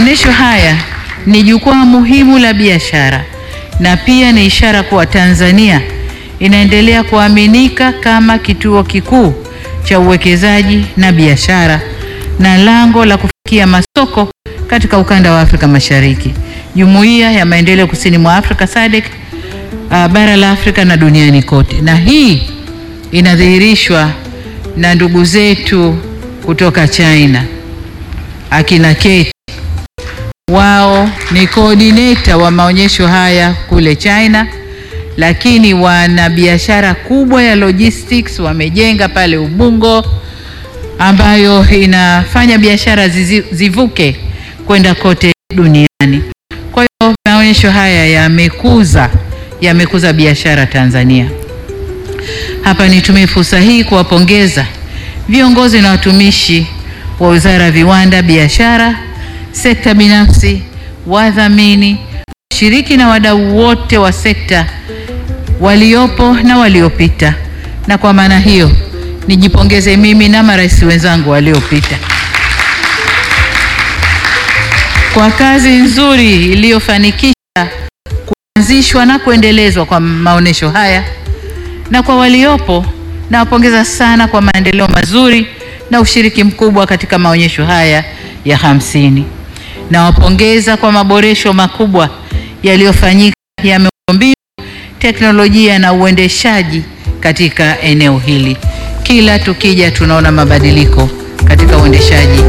Maonyesho haya ni jukwaa muhimu la biashara na pia ni ishara kuwa Tanzania inaendelea kuaminika kama kituo kikuu cha uwekezaji na biashara na lango la kufikia masoko katika ukanda wa Afrika Mashariki, Jumuiya ya Maendeleo Kusini mwa Afrika SADC, uh, bara la Afrika na duniani kote. Na hii inadhihirishwa na ndugu zetu kutoka China akina Kate wao ni coordinator wa maonyesho haya kule China, lakini wana biashara kubwa ya logistics wamejenga pale Ubungo, ambayo inafanya biashara zizi- zivuke kwenda kote duniani. Kwa hiyo maonyesho haya yamekuza yamekuza biashara Tanzania. Hapa nitumie fursa hii kuwapongeza viongozi na watumishi wa Wizara ya Viwanda, Biashara, sekta binafsi, wadhamini, washiriki na wadau wote wa sekta waliopo na waliopita, na kwa maana hiyo nijipongeze mimi na marais wenzangu waliopita kwa kazi nzuri iliyofanikisha kuanzishwa na kuendelezwa kwa maonyesho haya, na kwa waliopo nawapongeza sana kwa maendeleo mazuri na ushiriki mkubwa katika maonyesho haya ya hamsini. Nawapongeza kwa maboresho makubwa yaliyofanyika ya miundombinu, teknolojia na uendeshaji katika eneo hili. Kila tukija tunaona mabadiliko katika uendeshaji